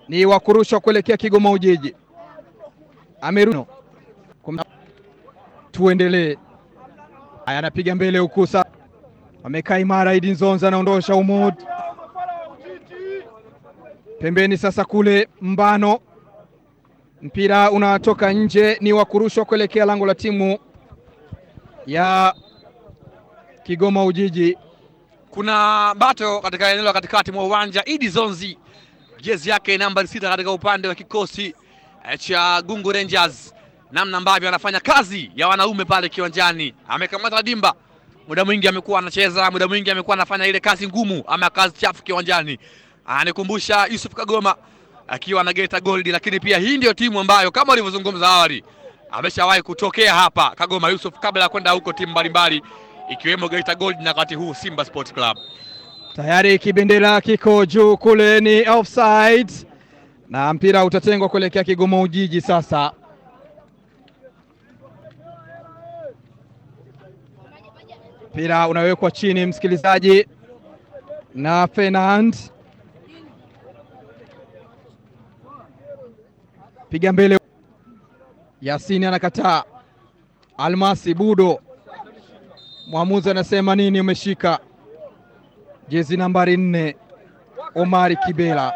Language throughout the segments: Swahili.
ni wa kurushwa kuelekea Kigoma Ujiji. Ameruno tuendelee. Haya, anapiga mbele huku sasa, amekaa imara. Idi Nzonza anaondosha Umud pembeni, sasa kule Mbano, mpira unatoka nje, ni wa kurushwa kuelekea lango la timu ya Kigoma Ujiji. Kuna bato katika eneo la katikati mwa uwanja. Idi Zonzi jezi yake nambari sita katika upande wa kikosi cha Gungu Rangers, namna ambavyo anafanya kazi ya wanaume pale kiwanjani. Amekamata dimba, muda mwingi amekuwa anacheza, muda mwingi amekuwa anafanya ile kazi ngumu ama kazi chafu kiwanjani. Anikumbusha Yusuf Kagoma akiwa na Geita Gold, lakini pia hii ndio timu ambayo kama walivyozungumza awali ameshawahi kutokea hapa Kagoma Yusuf, kabla ya kwenda huko timu mbalimbali ikiwemo Geita Gold na wakati huu Simba Sports Club. Tayari kibendera kiko juu kule, ni offside na mpira utatengwa kuelekea Kigoma Ujiji. Sasa mpira unawekwa chini, msikilizaji, na Fernand piga mbele, Yasini anakataa, Almasi Budo, mwamuzi anasema nini? Umeshika jezi nambari nne, Omari Kibela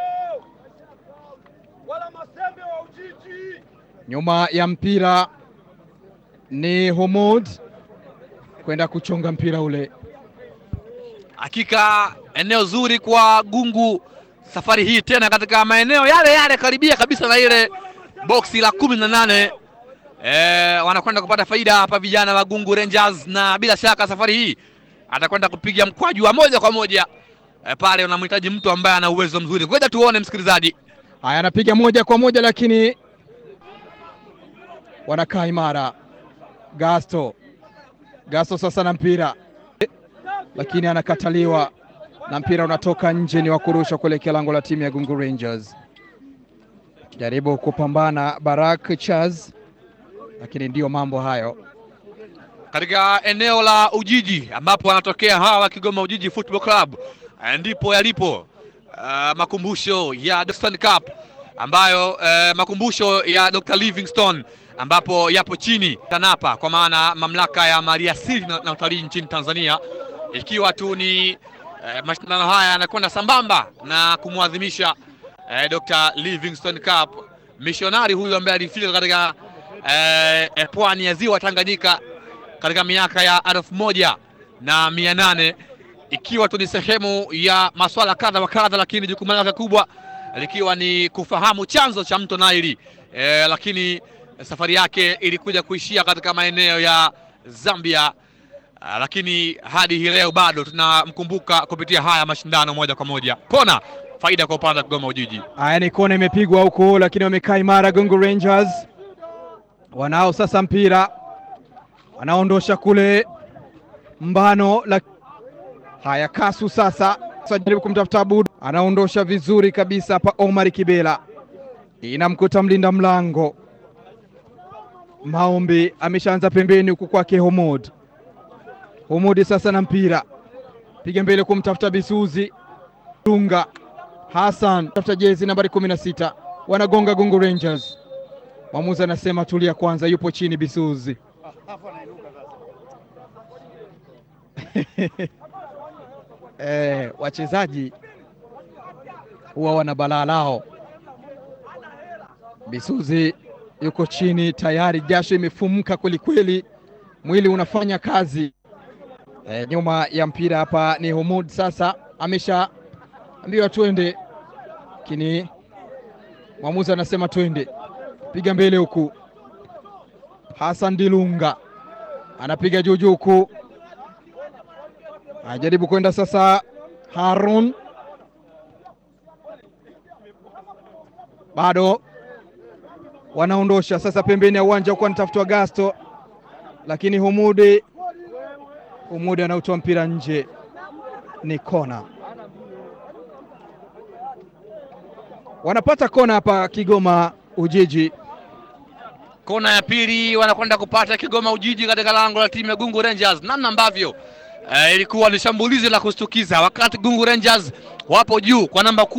nyuma ya mpira ni Humud kwenda kuchonga mpira ule. Hakika eneo zuri kwa Gungu safari hii, tena katika maeneo yale yale karibia kabisa na ile boksi la kumi na nane. E, wanakwenda kupata faida hapa vijana wa Gungu Rangers, na bila shaka safari hii atakwenda kupiga mkwaju wa moja kwa moja e, pale unamhitaji mtu ambaye ana uwezo mzuri. Ngoja tuone msikilizaji. Haya, anapiga moja kwa moja, lakini wanakaa imara. Gasto Gasto sasa na mpira, lakini anakataliwa na mpira unatoka nje, ni wa kurushwa kuelekea lango la timu ya Gungu Rangers. Jaribu kupambana Barak Chaz, lakini ndiyo mambo hayo katika eneo la Ujiji ambapo wanatokea hawa Kigoma Ujiji Football Club, ndipo yalipo uh, makumbusho ya Dostan Cup ambayo uh, makumbusho ya Dr. Livingstone ambapo yapo chini TANAPA kwa maana mamlaka ya maliasili na, na utalii nchini Tanzania, ikiwa tu ni uh, mashindano haya yanakwenda sambamba na kumwadhimisha uh, Dr. Livingstone Cup, mishonari huyu ambaye alifika katika uh, pwani ya ziwa Tanganyika katika miaka ya elfu moja na mia nane ikiwa tu ni sehemu ya masuala kadha wa kadha, lakini jukumu lake kubwa likiwa ni kufahamu chanzo cha mto Naili e, lakini safari yake ilikuja kuishia katika maeneo ya Zambia, lakini hadi hii leo bado tunamkumbuka kupitia haya mashindano moja kwa moja. Kona faida kwa upande wa Kigoma Ujiji. Haya, ni kona imepigwa huko, lakini wamekaa imara Gungu Rangers, wanao sasa mpira anaondosha kule Mbano la... haya Kasu sasa jaribu kumtafuta Budu, anaondosha vizuri kabisa hapa. Omar Kibela inamkuta mlinda mlango Maombi, ameshaanza pembeni huku kwake Homod. Homodi sasa na mpira piga mbele kumtafuta Bisuzi Dunga Hassan, tafuta jezi nambari kumi na sita, wanagonga Gungu Rangers. Mwamuzi anasema tulia kwanza, yupo chini Bisuzi Eh, wachezaji huwa wana balaa lao. Bisuzi yuko chini tayari, jasho imefumuka kweli kweli, mwili unafanya kazi. Eh, nyuma ya mpira hapa ni Humud, sasa ameshaambiwa twende, lakini mwamuzi anasema twende, piga mbele huku. Hassan Dilunga anapiga juu juu huku anajaribu kwenda sasa. Harun bado wanaondosha sasa pembeni ya uwanja huku, anatafutwa Gasto, lakini Humudi Humudi anautoa mpira nje, ni kona. Wanapata kona hapa Kigoma Ujiji. Kona ya pili wanakwenda kupata Kigoma Ujiji katika lango la timu ya Gungu Rangers, namna ambavyo Uh, ilikuwa ni shambulizi la kushtukiza wakati Gungu Rangers wapo juu kwa namba